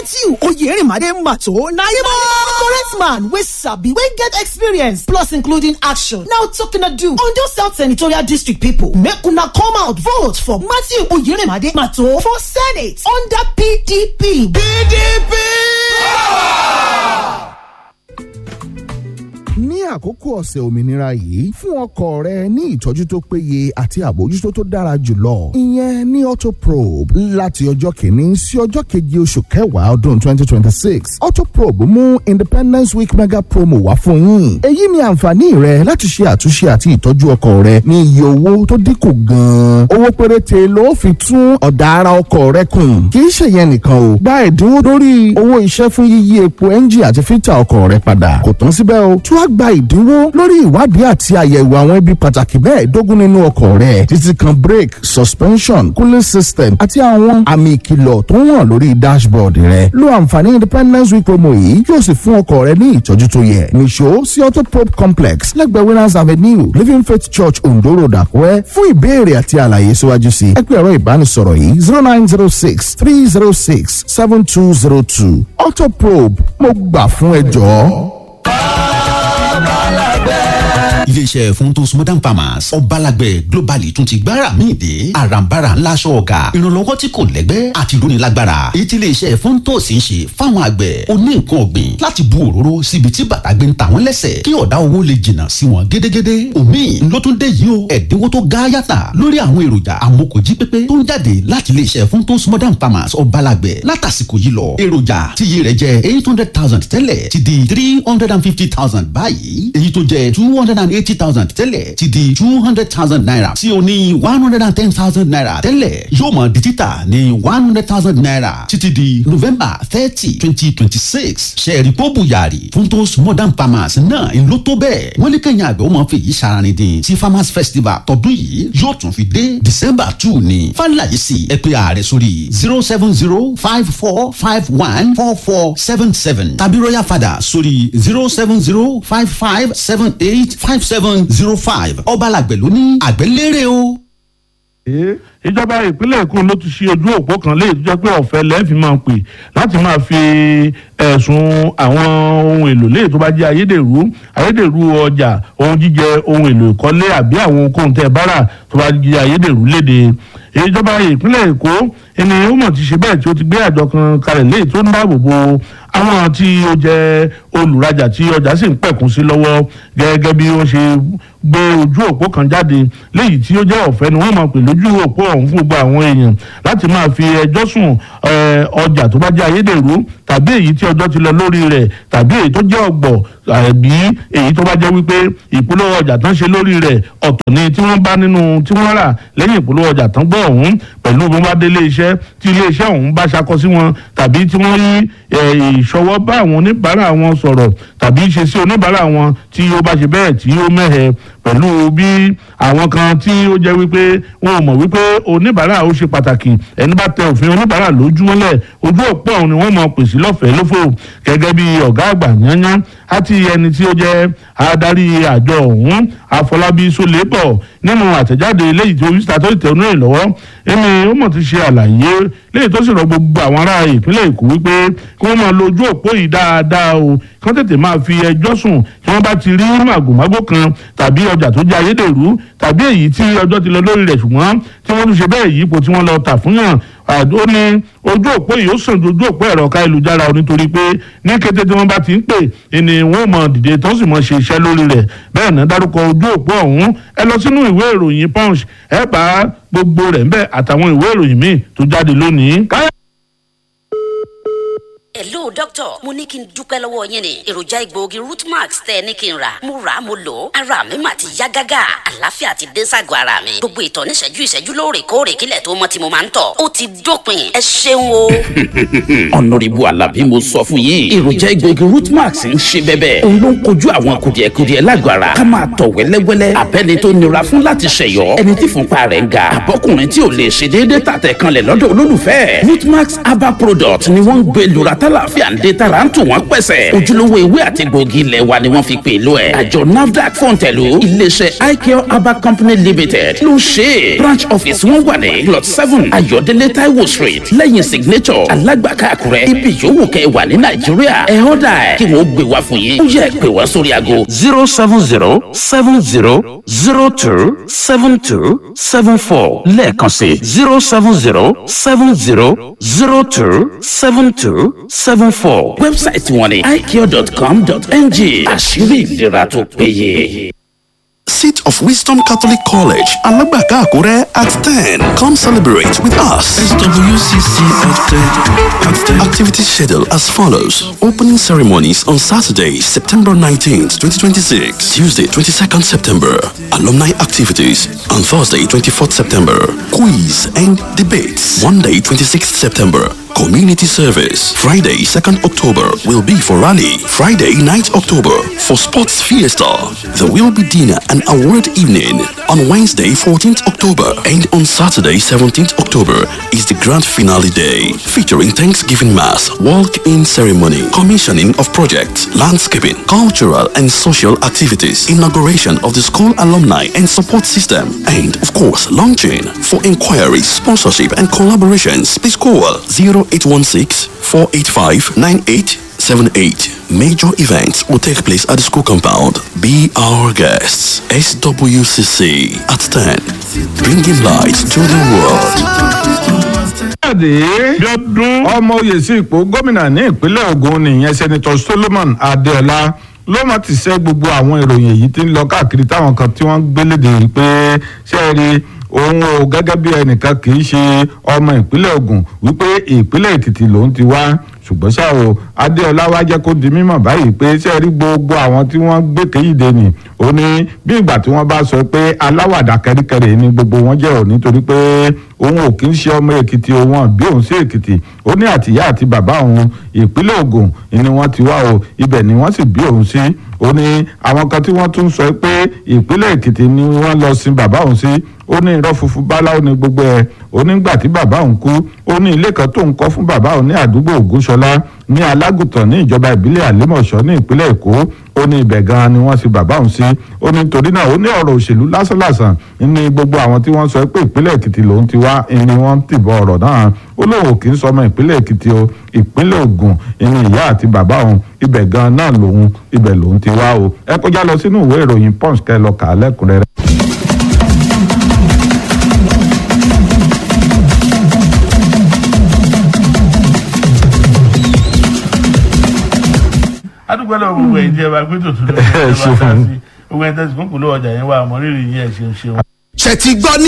matthew oyerimade mato na him correct man wey sabi wey get experience plus including action now talking to do ondo south senatorial district pipo make una come out vote for matthew oyerimade mato for senate under pdp. pdp. ní àkókò ọ̀sẹ̀ òmìnira yìí fún ọkọ̀ rẹ ní ìtọ́jú tó péye àti àbójútó tó dára jùlọ ìyẹn ní autoprobe láti ọjọ́ kìíní sí ọjọ́ keje oṣù kẹwàá ọdún twenty twenty six autoprobe mú independence week mega promo wá fún yín èyí ni àǹfààní rẹ láti ṣe àtúnṣe àti ìtọ́jú ọkọ̀ rẹ ní iye owó tó dínkù gan-an owó péréte ló fi tún ọ̀dà ara ọkọ̀ rẹ kùn kì í ṣèyẹn nìkan o gba ẹ̀dínwó lórí owó iṣẹ́ fún yíyí epo ẹ́ńjì àti fítà ọkọ̀ rẹ padà kò tán síbẹ̀ o tún á gba ìdínwó lórí ìwádìí àti àyẹ̀wò àwọn ibi pàtàkì mẹ́ẹ̀ẹ́dógún nínú ọkọ̀ rẹ̀ títí kan brake suspension cooling system àti àwọn àmì ìkìlọ̀ tó ń hàn lórí dashboard rẹ̀ lo àǹfààní independence week promo yìí yóò sì fún ọkọ̀ rẹ ní ìtọ́jú tó yẹ nìṣó sí autoprobe complex lẹ́gbẹ̀ẹ́ winners avenue living faith church ondo road àkúrẹ́ fún ìbéèrè àti àlàyé síwájú sí ẹ pé ẹ̀rọ ìbánisọ̀rọ̀ yìí zero nine zero six three zero six seven two zero two autoprobe mo gbà fún ẹ jọ̀ọ́ iléeṣẹ́ funtos modern farmers ọbalàgbẹ̀ globally tún ti gbára míì dé àràǹbarà ńlá aṣọ ọ̀gá ìrànlọ́wọ́ tí kò lẹ́gbẹ́ àti ìrónilágbára èyí tí iléeṣẹ́ funtos ń ṣe fáwọn àgbẹ̀ oní nǹkan ọ̀gbìn láti bu òróró síbi tí bàtà gbé ń ta wọ́n lẹ́sẹ̀ kí ọ̀dá owó lè jìnnà sí wọn gédégédé omi ló tún dé yìí o ẹ̀dínwó tó ga yàtà lórí àwọn èròjà amókòjí pépé tó ń jáde láti iléeṣẹ́ funtos modern farmers ọbalàgbẹ̀ látàsìkò yìí lọ èròjà tíye rẹ̀ jẹ́ eight hundred thousand tẹ́lẹ̀ ti di three hundred and fifty thousand báyìí èyí tó jẹ́ two hundred and eighty thousand tẹ́lẹ̀ ti di two hundred thousand naira tí o ní one hundred and ten thousand naira tẹ́lẹ̀ yóò mọ̀ di títà ní one hundred thousand naira títí di november thirty twenty twenty six sẹ́ẹ̀rì pọ́bù yàrá funtos modern farmers náà ń lò tó bẹ́ẹ̀ wọ́n lé kẹ́yìn àgbẹ̀ ó mọ̀ fèyí saranin dín tí farmers festival tọdún yìí yóò tún fi dé december two ní fàlàyé sí ẹ pé ààrẹ sórí zero seven zero five four five one four four seven seven tàbí royal father sórí zero seven zero five five seven eight five seven zero five ọbalàgbẹ̀ ló ní àgbẹ̀lérè o. ìjọba ìpínlẹ̀ èkó ló ti ṣe ojú òpó kan léyìí tó jẹ́ pé ọ̀fẹ́ lẹ́ẹ̀fì máa ń pè láti máa fi ẹ̀sùn àwọn ohun èlò léyìí tó bá jẹ́ ayédèrú ayédèrú ọjà ohun jíjẹ ohun èlò ìkọ́lé àbí àwọn ohunkóhun tẹ́ ẹ bá rà tó bá jẹ́ ayédèrú léde ìjọba ìpínlẹ̀ èkó ẹni ó mọ̀ ti ṣe bẹ́ẹ̀ tí ó ti gbé àjọ kan kalẹ̀ léyìí tó ń dáàbò bo àwọn tí ó jẹ́ olùrajà tí ọjà sì ń pẹ̀kún sí lọ́wọ́ gẹ́gẹ́ bí wọ́n ṣe gbé ojú òpó kan jáde léyìí tí ó jẹ́ ọ̀fẹ́ ni wọ́n máa pè lójú òpó ọ̀hún fún gbogbo àwọn èèyàn láti máa fi ẹjọ́ sùn ọjà tó bá jẹ́ ayédèrú tàbí èyí tí ọjọ́ ti lọ lórí rẹ̀ tàbí èyí tó jẹ́ ọ̀gbọ̀ àbí èyí tó bá jẹ́ wípé ìpolówó ọjà tán ṣe lórí rẹ̀ ọ̀tọ̀ ni tí wọ́n bá nínú tí wọ́n rà lẹ́yìn ìpolówó ọjà tán gbọ́ ọ̀hún pẹ̀lú bí wọ́n bá dé iléeṣẹ́ tí iléeṣẹ́ ọ̀hún bá ṣakọ sí wọn tàbí tí wọ́n yí ìṣọwọ́ bá àwọn oníbàárà wọn sọ̀rọ̀ tàbí ṣe sí oníbàárà wọn tí ó bá ṣe bẹ́ẹ̀ tí ó mẹ́hẹ̀ pẹ̀lú bí àwọn kan tí ó jẹ́ wípé wọn ò mọ̀ wípé oníbàárà ó ṣe pàtàkì ẹni bá tẹ òfin oníbàárà lójúmọ́lẹ̀ ojú òpó ọ̀hún ni wọ́n mọ̀ pèsè lọ́fẹ̀ẹ́ lófò gẹ́gẹ́ bí ọ̀gá àgbà yányán àti ẹni tí ó jẹ́ adarí àjọ ọ̀hún àfọlábí sólébọ̀ nínú àtẹ̀jáde eléyìí tí oríṣiríṣi tó tẹ̀ ọ́nà ìlọ́wọ́ ẹni ó mọ̀ ti ṣe àlàyé léyìí tó sì rọ gbogbo àwọn ará ìpínlẹ̀ èkó wípé kí wọ́n máa lo ojú òpó yìí dáadáa o kí wọ́n tètè máa fi ẹjọ́ sùn kí wọ́n bá ti rí màgòmágó kan tàbí ọjà tó jẹ́ ayédèrú tàbí èyí tí ọjọ́ ti lọ lórí rẹ̀ ṣùgbọ́n tí wọ́n tún ṣe bẹ́ẹ̀ yípo tí wọ́n lọ tà fún yàn ó ní ojú òpó yìí ó sàn ju ojú òpó ẹ̀rọ káyélujára o nítorí pé ní kété tí wọ́n bá ti ń pè ẹni wọ́n mọ̀ dìde tó sì mọ̀ ṣe iṣẹ́ lórí rẹ̀ bẹ́ẹ̀ náà dárúkọ ojú òpó ọ̀hún ẹ lọ sínú ìwé ìròyìn punch ẹ bá gbogbo rẹ̀ ń bẹ̀ àtàwọn ìwé ìròyìn míì tó jáde lónìí. hello doctor mo ní kí n dúpẹ́ lọ́wọ́ yín ni èròjà egbòogi rootmax tẹ́ ẹ ní kí n rà mo rà á mo lò ó ara mi mà ti yá gágá àlàáfíà ti dé ságọ́ ara mi gbogbo ìtọ̀ níṣẹ́jú ìṣẹ́jú lóòrèkóòrè kílẹ̀ tó mọ́ tí mo máa ń tọ̀ ó ti dópin ẹ ṣeun o. ọ̀nàrìbù alábí mo sọ fún yín èròjà egbòogi rootmax ń ṣe bẹ́bẹ́ òun ló ń kojú àwọn kùdìẹ̀kudiẹ lágọ̀ọ́ ara ká máa tọ̀ wẹ́lẹ́wẹ́lẹ́ abẹ́ni tó nira fún láti ṣẹ̀yọ́ ẹni tí fúnpa rẹ̀ ń ga àbọ́kùnrin tí ò lè ṣe déédéé tàtẹ̀ kanlẹ̀ lọ́dọ̀ olólùfẹ́ rootmax herbal product ni wọ́n ń gbé lura tálàfíà àlàáfíà ń dé tara ń tù wọ́n pẹ̀sẹ̀ ojúlówó ewé àti gbòógì ilẹ̀ wa ni wọ́n fi pè lọ ẹ̀ àjọ nafdac fọ̀ǹtẹ̀lù iléeṣẹ́ icare herbal company limited ló ń ṣe é branch office wọn wà ní plot seven ayọ̀délé taiwo street lẹ́yìn signature alágbàká àkúrẹ́ ibi yòówù kẹ́ ẹ wà ní nàìjíríà ẹ ọ́dà ẹ̀ kí wọ́n gbé wá fún yín ó yẹ pé wá sórí aago zero seven zero seven zero zero two seven two seven four lẹ́ẹ̀kan sí zero seven zero seven zero zero two seven two seven four. wẹ́bsáìtì wọn ni icare.com.ng àṣírí ìlera tó péye. Seat of Wisdom Catholic College, Alagbaka Akure at 10. Come celebrate with us. SWCC at 10. At 10. Activities schedule as follows. Opening ceremonies on Saturday, September 19th, 2026. Tuesday, 22nd September. Alumni activities. On Thursday, 24th September. Quiz and debates. Monday, 26th September. Community service. Friday, 2nd October will be for rally. Friday, 9th October for sports fiesta. There will be dinner and award evening on Wednesday, 14th October. And on Saturday, 17th October is the grand finale day featuring Thanksgiving Mass, walk-in ceremony, commissioning of projects, landscaping, cultural and social activities, inauguration of the school alumni and support system, and of course, launching. For inquiries, sponsorship and collaborations, please call 0816 485 9878. Major events will take place at the school compound. Be our guests. SWCC at 10. Bringing light to the world. jáde bíọ́dún ọmọ oyè sí ipò gómìnà ní ìpínlẹ̀ Ògùn nìyẹn sẹ́nitọ́ Solomon Adéọlá ló má ti ṣe gbogbo àwọn ìròyìn èyí tí ń lọ káàkiri táwọn kan tí wọ́n gbé léde yìí pé ṣé ẹ rí òun o gẹ́gẹ́ bí ẹnìkan kì í ṣe ọmọ ìpínlẹ̀ Ògùn wípé ìpínlẹ̀ Èkìtì lòun ti wá ṣùgbọ́n ṣá o Adéọlá wá jẹ́ kó di mímọ̀ báyìí pé ṣé ẹ rí gbogbo àwọn tí wọ́n gbé kéyìdé nì ó ní bí ìgbà tí wọ́n bá sọ pé aláwàdà kẹ́ríkẹ́rí ni gbogbo wọn jẹ́ ò nítorí pé òun ò kì í ṣe ọmọ Èkìtì òun bí òun sí Èkìtì ó ní àtìyá àti bàbá òun ìpínlẹ̀ Ògùn ni wọ́n ti wá o ibẹ̀ ni wọ́n sì bí òun sí ó ní àwọn kan tí wọ́n tún sọ pé ìpínlẹ̀ Èkìtì ni wọ́n lọ sin bàbá òun sí ó ní irọ́ funfun báláwo ni gbogbo ẹ̀ ó nígbà tí bàbá òun kú ó ní ilé kan tó ń kọ́ fún bàbá òun ní àdúgbò Ògúnṣọlá ní alágùtàn ní ìjọba ìbílẹ̀ àlímọ̀ṣọ́ ní ìpínlẹ̀ Èkó ó ní ibẹ̀ gan-an ni wọ́n sin bàbá òun sí ó ní torí náà ó ní ọ̀rọ̀ òṣèlú lásánlàsàn ní gbogbo àwọn tí wọ́n sọ pé ìpínlẹ̀ Èkìtì lòun ti wá ni wọ́n ti bọ ọ̀rọ̀ náà ó lóun kì í sọmọ ìpínlẹ̀ Èkìtì o ìpínlẹ̀ Ògùn ní ìyá àti bàbá òun ibẹ̀ gan-an náà lòun ibẹ̀ lòun ti wá o ẹ kọjá lọ sínú ìwé ìròyìn Punch kẹ́ lọ kà á lẹ́kùnrẹ́rẹ́. adúgbò lọ gbogbo ẹ̀yin tí ẹ bá gbé tòtún lọ sí ẹ bá ká sí gbogbo ẹ̀yin tẹsí kúnkùn lọ ọjà yẹn wà àmọ́ rírì yín ẹ ṣeun ṣeun. ṣe ti gbọ́ ní